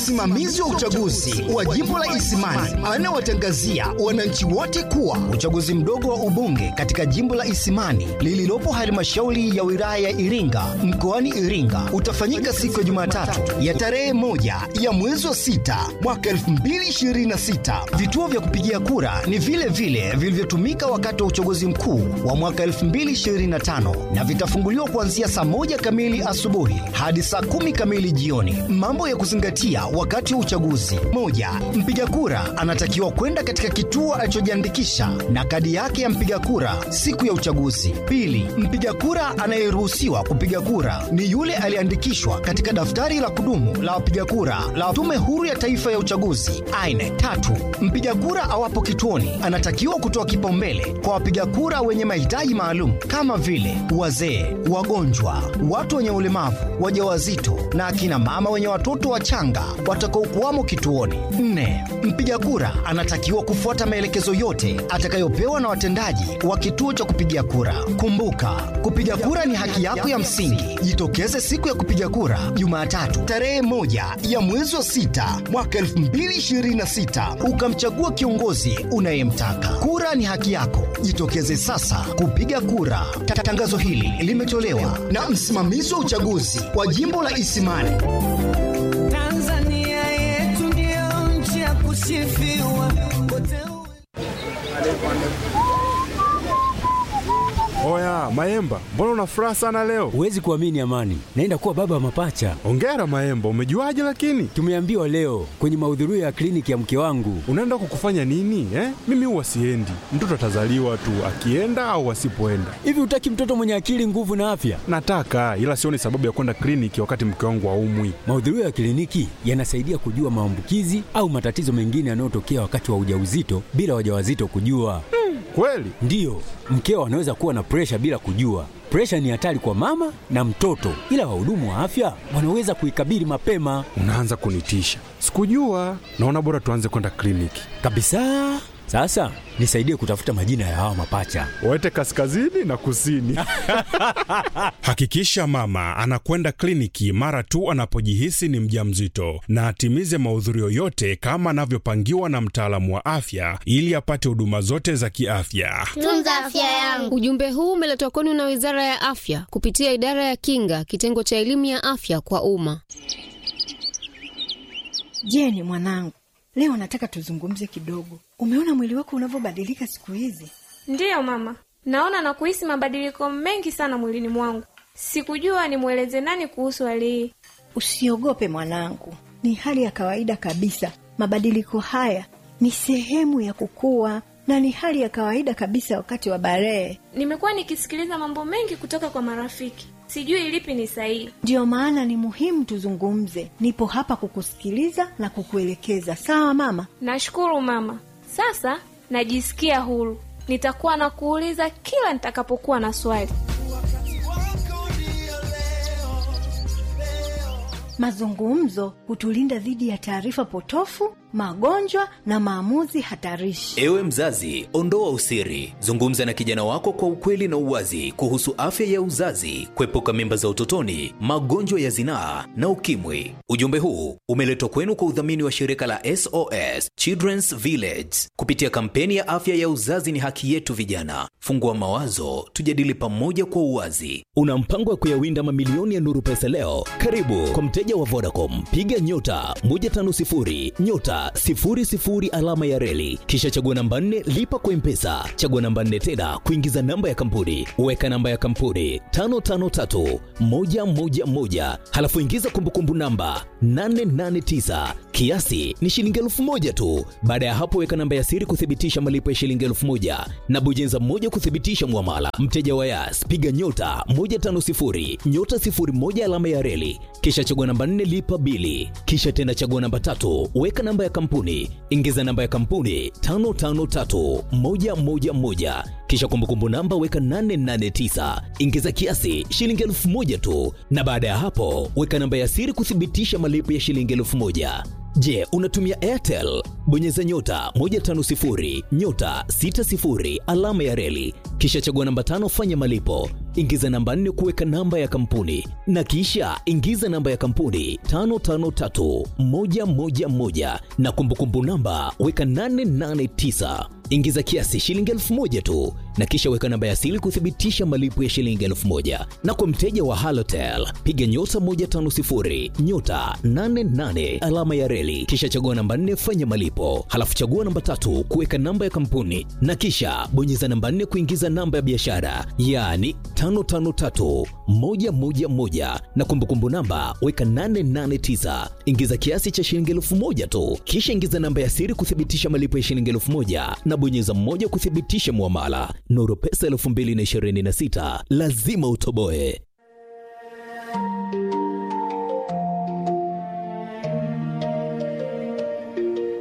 msimamizi wa uchaguzi wa jimbo la Isimani anawatangazia wananchi wote kuwa uchaguzi mdogo wa ubunge katika jimbo la Isimani lililopo halmashauri ya wilaya ya Iringa mkoani Iringa utafanyika siku ya Jumatatu ya tarehe moja ya mwezi wa sita mwaka 2026. Vituo vya kupigia kura ni vile vile vilivyotumika wakati wa uchaguzi mkuu wa mwaka 2025 na vitafunguliwa kuanzia saa moja kamili asubuhi hadi saa kumi kamili jioni. Mambo ya kuzingatia wakati wa uchaguzi: moja, mpiga kura anatakiwa kwenda katika kituo alichojiandikisha na kadi yake ya mpiga kura siku ya uchaguzi. Pili, mpiga kura anayeruhusiwa kupiga kura ni yule aliyeandikishwa katika daftari la kudumu la wapiga kura la Tume Huru ya Taifa ya Uchaguzi aine. Tatu, mpiga kura awapo kituoni anatakiwa kutoa kipaumbele kwa wapiga kura wenye mahitaji maalum kama vile wazee, wagonjwa, watu wenye ulemavu, wajawazito na akina mama wenye watoto wachanga watakaokuwamo kituoni. Nne, mpiga kura anatakiwa kufuata maelekezo yote atakayopewa na watendaji wa kituo cha kupigia kura. Kumbuka, kupiga kura ni haki yako ya msingi. Jitokeze siku ya kupiga kura Jumatatu tarehe moja ya mwezi wa sita mwaka 2026 ukamchagua kiongozi unayemtaka. Kura ni haki yako, jitokeze sasa kupiga kura. Ta- Tangazo hili limetolewa na msimamizi wa uchaguzi wa jimbo la Isimani. Tanzania yetu ndio nchi ya kusifiwa kote Oya Maemba, mbona una furaha sana leo? Huwezi kuamini Amani, naenda kuwa baba wa mapacha. Ongera Maemba, umejuaje lakini? Tumeambiwa leo kwenye mahudhurio ya kliniki ya mke wangu. Unaenda kukufanya nini eh? Mimi huwa siendi, mtoto atazaliwa tu akienda au asipoenda. Hivi hutaki mtoto mwenye akili, nguvu na afya? Nataka ila sioni sababu ya kwenda kliniki wakati mke wangu aumwi. Mahudhurio ya kliniki yanasaidia kujua maambukizi au matatizo mengine yanayotokea wakati wa ujauzito bila wajawazito kujua. Kweli? Ndiyo, mkeo anaweza kuwa na presha bila kujua. Presha ni hatari kwa mama na mtoto, ila wahudumu wa afya wanaweza kuikabili mapema Unaanza kunitisha. Sikujua. Naona bora tuanze kwenda kliniki. kabisa. Sasa nisaidie kutafuta majina ya hawa mapacha. Waete kaskazini na kusini. Hakikisha mama anakwenda kliniki mara tu anapojihisi ni mjamzito na atimize mahudhurio yote kama anavyopangiwa na mtaalamu wa afya ili apate huduma zote za kiafya. Tunza afya yangu. Ujumbe huu umeletwa kwenu na Wizara ya Afya kupitia Idara ya Kinga, kitengo cha elimu ya afya kwa umma. Jeni mwanangu, leo nataka tuzungumze kidogo. Umeona mwili wako unavyobadilika siku hizi? Ndiyo mama, naona na kuhisi mabadiliko mengi sana mwilini mwangu. Sikujua nimweleze nani kuhusu hali hii. Usiogope mwanangu, ni hali ya kawaida kabisa. Mabadiliko haya ni sehemu ya kukua na ni hali ya kawaida kabisa wakati wa barehe. Nimekuwa nikisikiliza mambo mengi kutoka kwa marafiki, sijui lipi ni sahihi. Ndiyo maana ni muhimu tuzungumze. Nipo hapa kukusikiliza na kukuelekeza. Sawa mama? Nashukuru mama, sasa najisikia huru. Nitakuwa na kuuliza kila nitakapokuwa na swali. Mazungumzo hutulinda dhidi ya taarifa potofu, magonjwa na maamuzi hatarishi. Ewe mzazi, ondoa usiri, zungumza na kijana wako kwa ukweli na uwazi kuhusu afya ya uzazi, kuepuka mimba za utotoni, magonjwa ya zinaa na ukimwi. Ujumbe huu umeletwa kwenu kwa udhamini wa shirika la SOS Children's Village kupitia kampeni ya afya ya uzazi ni haki yetu. Vijana, fungua mawazo, tujadili pamoja kwa uwazi. Una mpango wa kuyawinda mamilioni ya nuru pesa leo? Karibu kwa mteja wa Vodacom, piga nyota 150 nyota 00 alama ya reli, kisha chagua namba 4 lipa kwa mpesa, chagua namba 4 tena kuingiza namba ya kampuni, weka namba ya kampuni 553 111, halafu ingiza kumbukumbu namba 889 kiasi ni shilingi elfu moja tu. Baada ya hapo, weka namba ya siri kuthibitisha malipo ya shilingi elfu moja na bojenza moja kuthibitisha mwamala. Mteja wa Yas, piga nyota 150 nyota 01 alama ya reli, kisha chagua namba 4 lipa bili, kisha tena chagua namba tatu, weka namba ya kampuni, ingiza namba ya kampuni 553111 kisha kumbukumbu namba weka 889 ingiza kiasi shilingi elfu moja tu, na baada ya hapo weka namba ya siri kuthibitisha malipo ya shilingi elfu moja. Je, unatumia Airtel? Bonyeza nyota 150 nyota 60 alama ya reli, kisha chagua namba tano, fanya malipo, ingiza namba 4 kuweka namba ya kampuni na kisha ingiza namba ya kampuni 553111 na kumbukumbu namba weka 889 ingiza kiasi shilingi elfu moja tu na kisha weka namba ya siri kuthibitisha malipo ya shilingi elfu moja na kwa mteja wa halotel piga nyota 150 nyota 88 alama ya reli kisha chagua namba 4 fanya malipo halafu chagua namba tatu kuweka namba ya kampuni na kisha bonyeza namba 4 kuingiza namba ya biashara yaani 553111 na kumbukumbu namba weka 889 ingiza kiasi cha shilingi elfu moja tu kisha ingiza namba ya siri kuthibitisha malipo ya shilingi elfu moja na bonyeza mmoja kuthibitisha mwamala nuru pesa 2026 lazima utoboe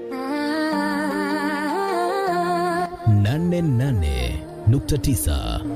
nane nane nukta tisa